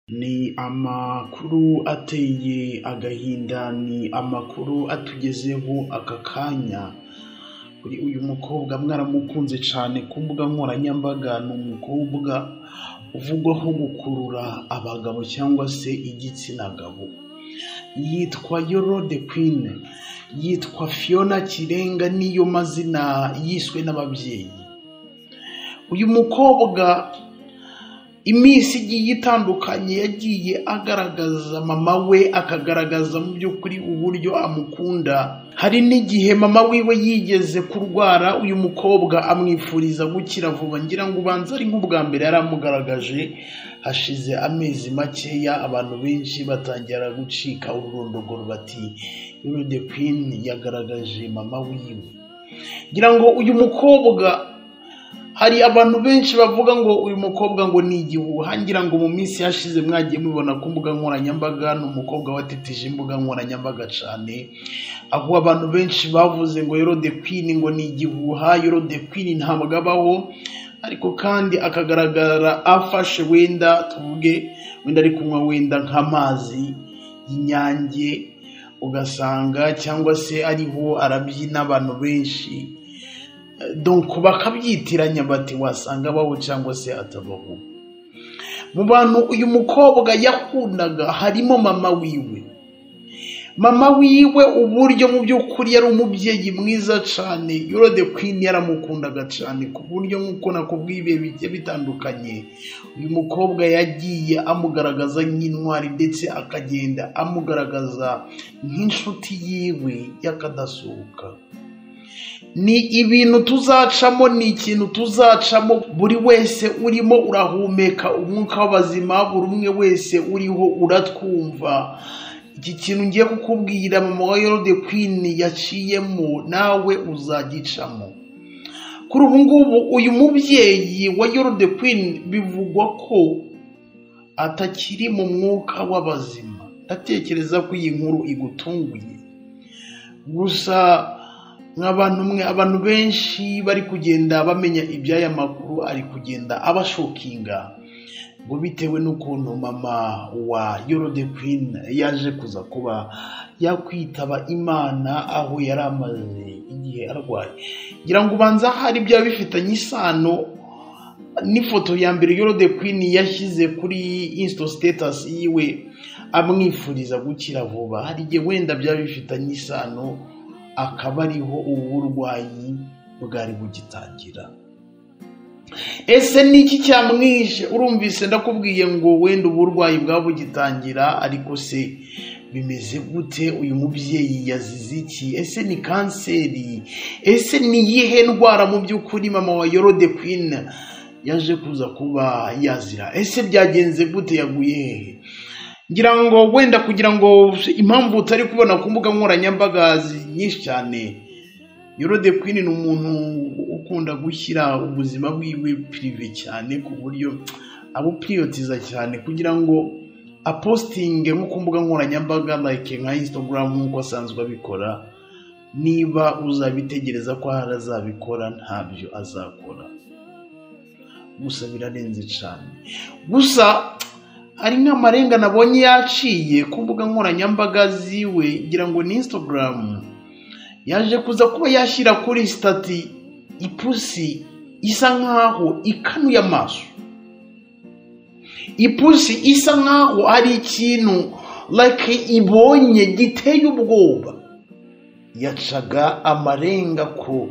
Ni amakuru ateye agahinda, ni amakuru atugezeho aka kanya, kuri uyu mukobwa mwaramukunze cyane ku mbuga nkoranyambaga, ni umukobwa uvugwaho gukurura abagabo cyangwa se igitsina gabo, yitwa Yoro de Queen, yitwa Fiona Kirenga, niyo mazina yiswe n'ababyeyi. Uyu mukobwa iminsi igiye itandukanye yagiye agaragaza mama we, akagaragaza mu by'ukuri uburyo amukunda, hari n'igihe mama wiwe yigeze kurwara, uyu mukobwa amwifuriza gukira vuba, ngira ngo ubanza ari nk'ubwa mbere yari amugaragaje, hashize amezi makeya abantu benshi batangira gucika ururondogoro bati Yoro de Queen yagaragaje mama wiwe. Ngira ngo uyu mukobwa hari abantu benshi bavuga ngo uyu mukobwa ngo ni igihuha, ngira ngo mu minsi yashize mwagiye mubibona ku mbuga nkoranyambaga, ni umukobwa watetije imbuga nkoranyambaga cyane, aho abantu benshi bavuze ngo Yoro de Queen ngo ni igihuha, Yoro de Queen ntabwo abaho, ariko kandi akagaragara afashe wenda tuvuge wenda ari kunywa wenda nk'amazi y'inyange, ugasanga cyangwa se ariho arabyina abantu benshi donc bakabyitiranya bati wasanga abaho cyangwa se atabaho mu bantu uyu mukobwa yakundaga harimo mama wiwe mama wiwe uburyo mu by'ukuri yari umubyeyi mwiza cyane Yoro de Queen yaramukundaga cyane ku buryo nk'uko nakubwiye ibihe bigiye bitandukanye uyu mukobwa yagiye amugaragaza nk'intwari ndetse akagenda amugaragaza nk'inshuti yiwe y'akadasohoka ni ibintu tuzacamo ni ikintu tuzacamo buri wese urimo urahumeka umwuka w'abazima buri umwe wese uriho uratwumva iki kintu ngiye kukubwira mama wa Yoro de Queen yaciyemo nawe uzagicamo kuri ubu ngubu uyu mubyeyi wa Yoro de Queen bivugwa ko atakiri mu mwuka w'abazima ndatekereza ko iyi nkuru igutunguye gusa nk'abantu mwe abantu benshi bari kugenda bamenya iby'aya makuru ari kugenda abashokinga ngo bitewe n'ukuntu mama wa Yoro de Queen yaje kuza kuba yakwitaba Imana aho yari amaze igihe arwaye ngira ngo ubanza hari byaba bifitanye isano n'ifoto ya mbere Yoro de Queen yashyize kuri Insta status yiwe amwifuriza gukira vuba hari igihe wenda byaba bifitanye isano akaba ariho ubu burwayi bwari bugitangira ese niki cyamwishe urumvise ndakubwiye ngo wenda uburwayi bwaba bugitangira ariko se bimeze gute uyu mubyeyi yazize iki ese ni kanseri ese ni iyihe ndwara mu by'ukuri mama wa Yoro de Queen yaje kuza kuba yazira ese byagenze gute yaguye hehe ngira ngo wenda kugira ngo impamvu utari kubona ku mbuga nkoranyambaga nyinshi cyane Yoro de Queen ni umuntu ukunda gushyira ubuzima bwiwe pirive cyane ku buryo abupiriyotiza cyane kugira ngo apositinge nko ku mbuga nkoranyambaga like nka Instagram nk'uko asanzwe abikora niba uzabitegereza ko hari azabikora ntabyo azakora gusa birarenze cyane gusa hari nk'amarenga nabonye yaciye ku mbuga nkoranyambaga ziwe ngira ngo ni Instagram yaje kuza kuba yashyira kuri stati ipusi isa nkaho ikanuye amaso ipusi isa nkaho ari ikintu like ibonye giteye ubwoba yacaga amarenga ko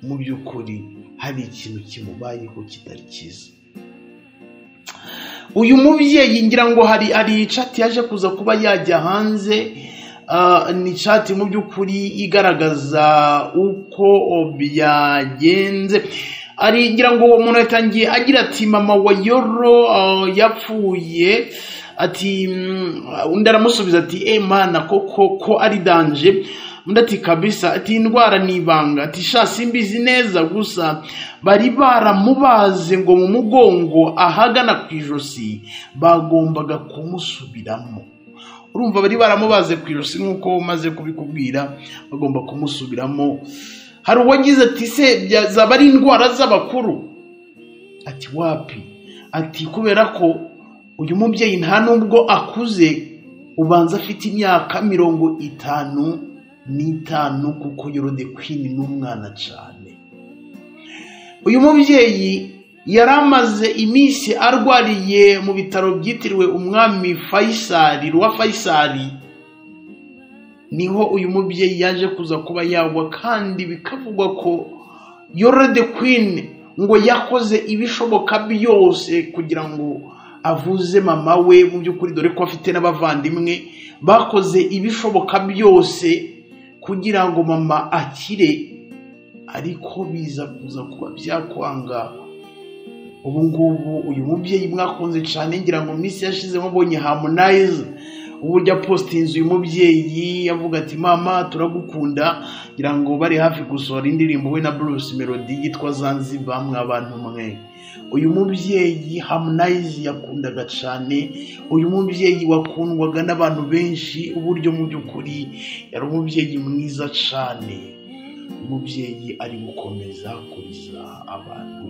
mu by'ukuri hari ikintu kimubayeho kitari cyiza uyu mubyeyi ngira ngo hari hari cati yaje kuza kuba yajya hanze ni cati mu by'ukuri igaragaza uko byagenze ari ngira ngo umuntu yatangiye agira ati mama wa yoro yapfuye ati undi aramusubiza ati emana koko ko ari danje undi ati kabisa ati indwara ni ibanga ati sha simbizi neza gusa bari baramubaze ngo mu mugongo ahagana ku ijosi bagombaga kumusubiramo urumva bari baramubaze ku ijosi nk'uko umaze kubikubwira bagomba kumusubiramo hari uwagize ati se zaba ari indwara z'abakuru ati wapi ati kubera ko uyu mubyeyi nta nubwo akuze ubanza afite imyaka mirongo itanu n'itanu kuko yorode kwini n'umwana cyane uyu mubyeyi yari amaze iminsi arwariye mu bitaro byitiriwe umwami fayisari ruwa fayisari niho uyu mubyeyi yaje kuza kuba yagwa kandi bikavugwa ko yorode kwini ngo yakoze ibishoboka byose kugira ngo avuze mama we mu by'ukuri dore ko afite n'abavandimwe bakoze ibishoboka byose kugira ngo mama akire ariko biza kuza kuba byakwanga ubu ngubu uyu mubyeyi mwakunze cyane ngira ngo minsi yashize mubonye hamunayiza uburyo apositinze uyu mubyeyi avuga ati mama turagukunda ngira ngo bari hafi gusohora indirimbo we na Bruce melody yitwa zanzibar mwabantu mwe uyu mubyeyi hamunayizi yakundaga cyane uyu mubyeyi wakundwaga n'abantu benshi uburyo mu by'ukuri yari umubyeyi mwiza cyane umubyeyi ari gukomeza kuriza abantu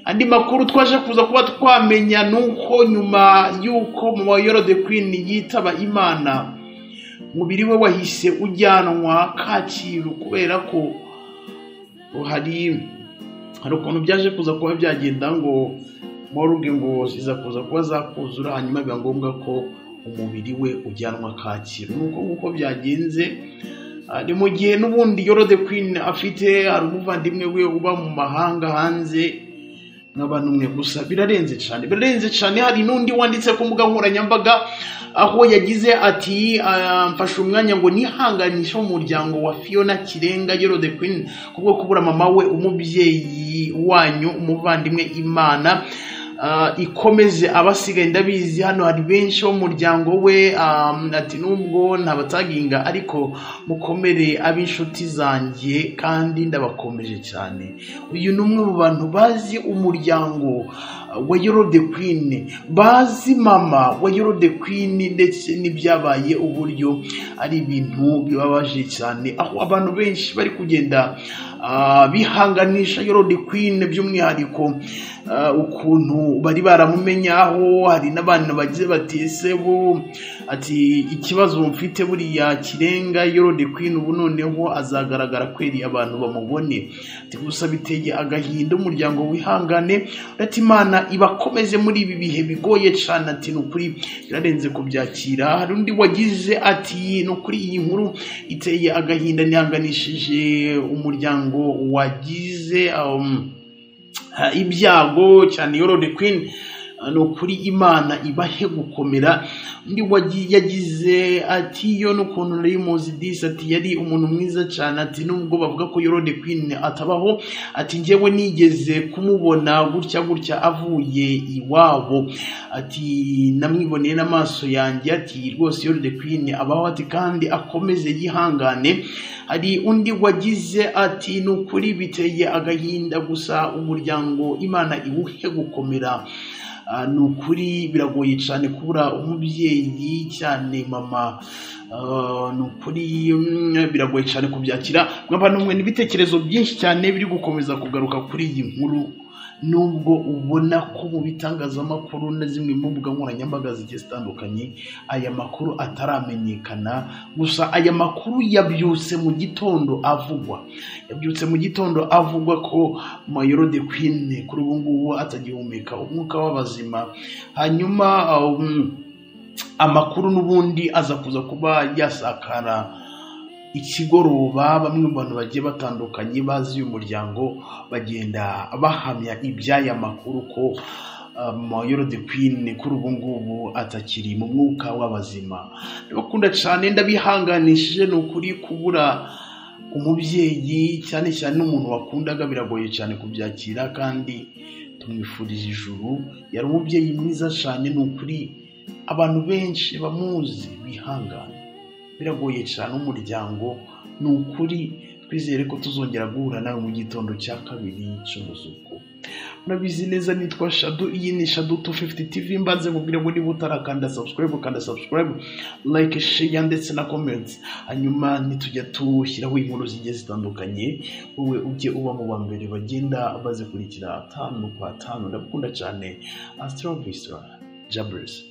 andi makuru twaje kuza kuba twamenya ni uko nyuma y'uko mu bayorode kwini yitaba imana umubiri we wahise ujyanwa kacyiru kubera ko hari hari ukuntu byaje kuza kuba byagenda ngo moruge ngo ziza kuza kuba zakuzura hanyuma biba ngombwa ko umubiri we ujyanwa kacyiru nuko nk'uko byagenze ni mu gihe n'ubundi yorode kwini afite hari umuvandimwe we uba mu mahanga hanze n'abantu mwe gusa birarenze cyane birarenze cyane hari n'undi wanditse ku mbuga nkoranyambaga aho yagize ati mfashe umwanya ngo nihanganishe umuryango wa fiona kirenga yorode kwini kubwo kubura mama we umubyeyi wanyu umuvandimwe imana ikomeze abasigaye ndabizi hano hari benshi bo mu muryango we ati nubwo ntabataginga ariko mukomere ab'inshuti zanjye kandi ndabakomeje cyane uyu ni umwe mu bantu bazi umuryango wa yorode kwini bazi mama wa yorode kwini ndetse n'ibyabaye uburyo ari ibintu bibabaje cyane aho abantu benshi bari kugenda bihanganisha yorode kwini by'umwihariko ukuntu bari baramumenyaho hari n'abantu bagize bati ese bo ati ikibazo mfite buriya kirenga yorode kwini ubu noneho azagaragara kweri abantu bamubone ati gusa biteye agahinda umuryango wihangane uretse imana ibakomeze muri ibi bihe bigoye cyane ati ni ukuri birarenze kubyakira hari undi wagize ati ni ukuri iyi nkuru iteye agahinda ntihanganishije umuryango wagize um, ibyago cyane yorode kwini ni ukuri imana ibahe gukomera undi yagize ati yo n'ukuntu nari muzi disi ati yari umuntu mwiza cyane ati nubwo bavuga ko yorode kwini atabaho ati ngewe nigeze kumubona gutya gutya avuye iwabo ati namwiboneye n'amaso yanjye ati rwose yorode kwini abaho ati kandi akomeze yihangane hari undi wagize ati ni ukuri biteye agahinda gusa umuryango imana iwuhe gukomera ni ukuri biragoye cyane kubura umubyeyi cyane mama ni ukuri biragoye cyane kubyakira nk'abantu mwe n'ibitekerezo byinshi cyane biri gukomeza kugaruka kuri iyi nkuru nubwo ubona ko mu bitangazamakuru na zimwe mu mbuga nkoranyambaga zigiye zitandukanye aya makuru ataramenyekana gusa aya makuru yabyutse mu gitondo avugwa yabyutse mu gitondo avugwa ko mayoro de kwine kuri ubu ngubu atagihumeka umwuka w'abazima hanyuma amakuru n'ubundi aza kuza kuba yasakara ikigoroba bamwe mu bantu bagiye batandukanye bazi uyu muryango bagenda bahamya iby'aya makuru ko mayoro de kwini kuri ubu ngubu atakiri mu mwuka w'abazima ndabakunda cyane ndabihanganishije ni ukuri kubura umubyeyi cyane cyane n'umuntu wakundaga biragoye cyane kubyakira kandi tumwifuriza ijuru yari umubyeyi mwiza cyane ni ukuri abantu benshi bamuzi bihangane biragoye cyane umuryango ni ukuri twizere ko tuzongera guhura nawe mu gitondo cya kabiri cy'umuzuko murabizi neza nitwa shadu iyi ni shadu 250 tv mbanze mubwire ngo niba utarakanda subscribe kanda subscribe like share ndetse na comments hanyuma nitujya tushyiraho inkuru zigiye zitandukanye wowe ujye uba mu ba mbere bagenda bazikurikira tanu kwa tanu ndabukunda cyane astrovistra jaburisi